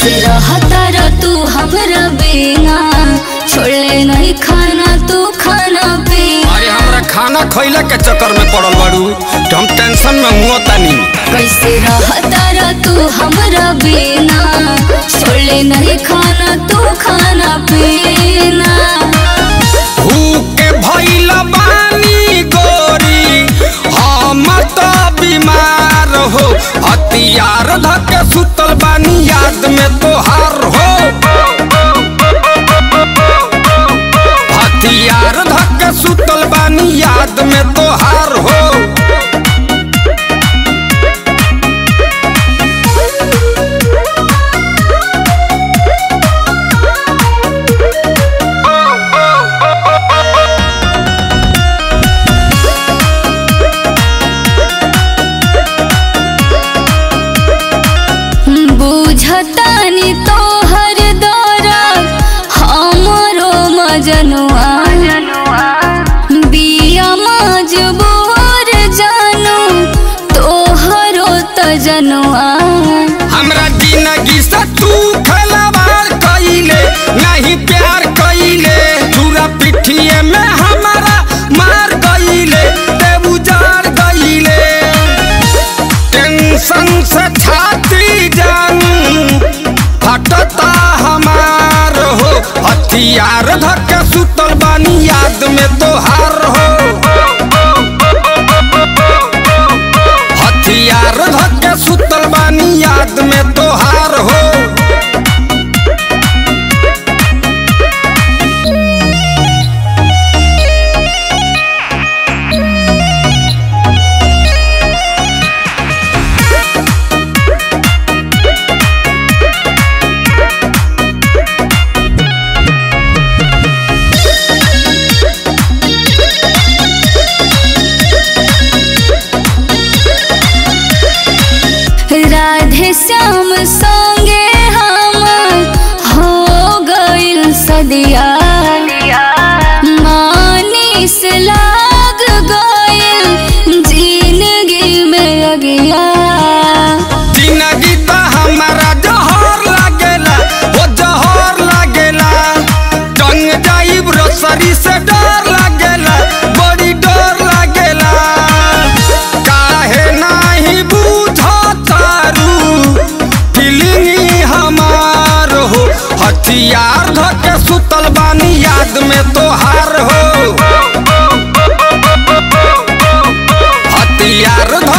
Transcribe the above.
कैसे रहता र तू हमरा बिना छोड़ले नहीं खाना तू खाना पीना अरे हमरा खाना खैला के चक्कर में पड़ल बाड़ू तो हम टेंशन में हुआ तानी कैसे रहता र तू हमरा बिना छोड़ले नहीं खाना तू खाना पीना भूखे भइल बानी गोरी हम तो बीमार हो हथियार धके सुतल बानी याद में तोहार हो हथियार धके सुतल बानी याद में तोहार हो बुझतानी तोहर दरा हमरो मजनुआ बिया मजबूर जानू तोहरो तजनुआ हमरा जिंदगी से तू खिलवाड़ कइले नहीं प्यार कइले पूरा पिठिए में हमारा मार गइले ते उजाड़ गइले टेंशन से छाती जान फटता हमार हो हथियार धके सुतल बानी याद में तोहार हो हथियार धके सुतल बानी याद में तोहार हो राधे श्याम संगे हम हो गइल सदिया मानिस लाग गइल जिंदगी में अगिया जिंदगी तो हमारा जहर लागेला ओ जहर लागेला टंग जाइब रसरी से डर लागेला बड़ी डर लागेला काहे नाही बुझतारू फीलिंग हमार हो हथियार धके सुतल बानी याद में तोहार हो हथियार धके